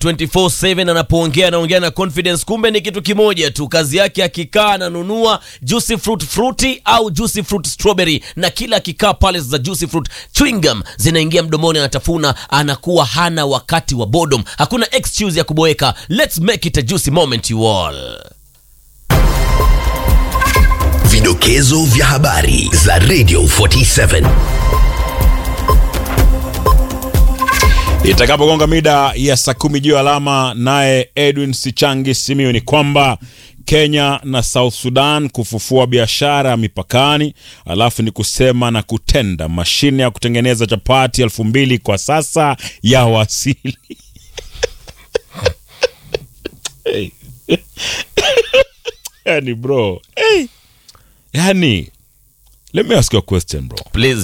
24/7 anapoongea anaongea na confidence, kumbe ni kitu kimoja tu. Kazi yake akikaa ananunua juicy fruit fruity au juicy fruit strawberry, na kila akikaa pale za juicy fruit chewing gum zinaingia mdomoni, anatafuna, anakuwa hana wakati wa boredom. Hakuna excuse ya kuboeka. Let's make it a juicy moment you all. Vidokezo vya habari za Radio 47. Itakapogonga mida ya saa kumi juu alama, naye Edwin Sichangi Simiyu ni kwamba Kenya na South Sudan kufufua biashara mipakani, alafu ni kusema na kutenda. Mashine ya kutengeneza chapati elfu mbili kwa sasa ya wasili. hey. yani bro hey. yani let me ask you a question bro Please